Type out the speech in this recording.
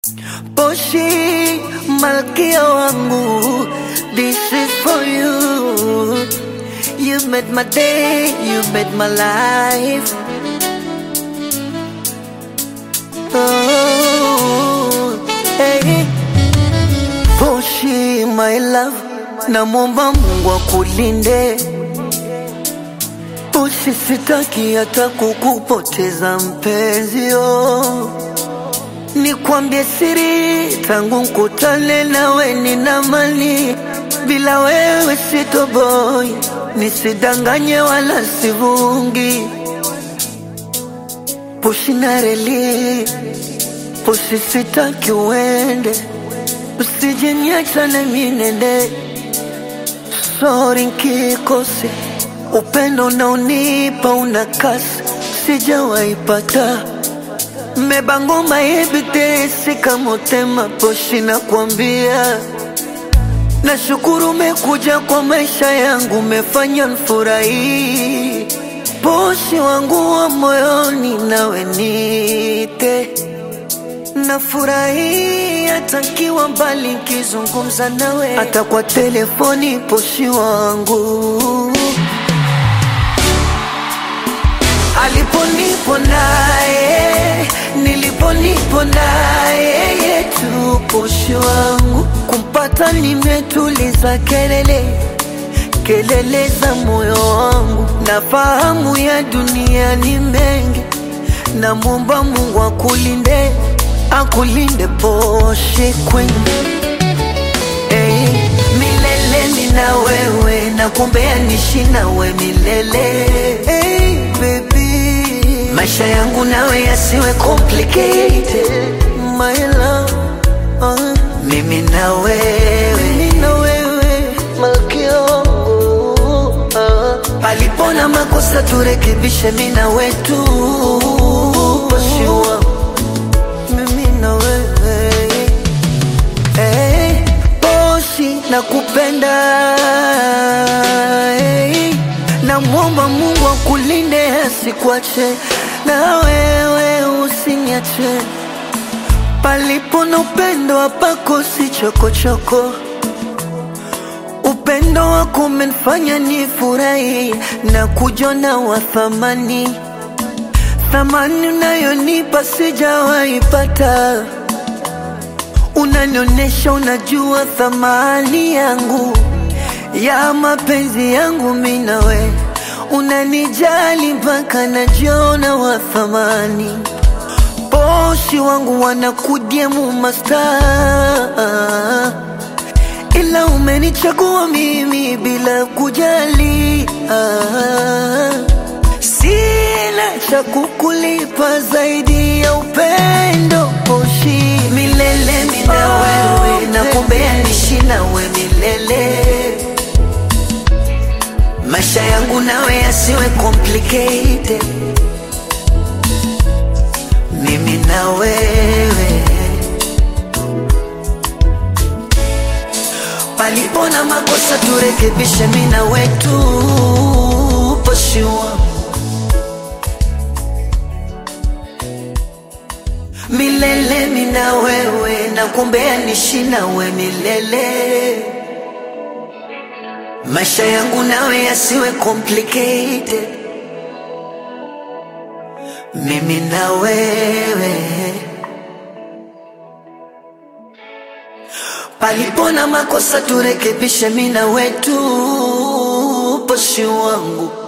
Poshi, malkia wangu, this is for you. You made my day, you made my life. Oh, hey. Poshi, my love, namwomba Mungu akulinde. Poshi, sitaki hata kukupoteza mpenzi, oh. Nikwambie siri, tangu nkutane nawe nina mali, bila wewe sitoboi, nisidanganye wala sivungi. Pushi na reli, pushi sitaki uende, usije niacha na minende. Sorry nkikose, upendo unaonipa una kasi, sijawaipata Mmebangoma ebitesi kama utema poshi na kuambia Nashukuru umekuja kwa maisha yangu, umefanya nfurahi. Poshi wangu wa moyoni, nawe nite nafurahi hata nkiwa mbali, nkizungumza nawe hata kwa telefoni. Poshi wangu aliponipo naye niliponipo naye yetu poshi wangu kumpata nimetuliza kelele kelele za moyo wangu nafahamu ya dunia ni mengi namwomba mungu akulinde akulinde poshi kwenye hey, milele mina wewe nakumbea nishi nawe milele hey, baby maisha yangu nawe yasiwe complicated my love uh, mimi na wewe mimi na wewe malkia wangu uh, palipo na makosa turekebishe mimi na wetu Poshi wangu mimi na wewe hey, Poshi nakupenda hey, namwomba Mungu akulinde asikuache na wewe usiniache palipo na upendo hapakosi chokochoko upendo wako umenifanya nifurahi na kujona wa thamani thamani unayonipa sijawaipata unanionyesha unajua thamani yangu ya mapenzi yangu minawe unanijali mpaka najiona wa thamani poshi wangu wanakudiemu masta ila umenichagua mimi bila kujali ah. Sina cha kukulipa zaidi ya upendo poshi milele mina wewe nakumbea nishi nawe milele maisha yangu nawe yasiwe complicated mimi na wewe palipo na makosa turekebishe mimi na wetu poshi wangu milele mina wewe nakumbea nishi nawe milele maisha yangu nawe yasiwe complicated mimi na wewe palipo na makosa turekebishe mina wetu poshi wangu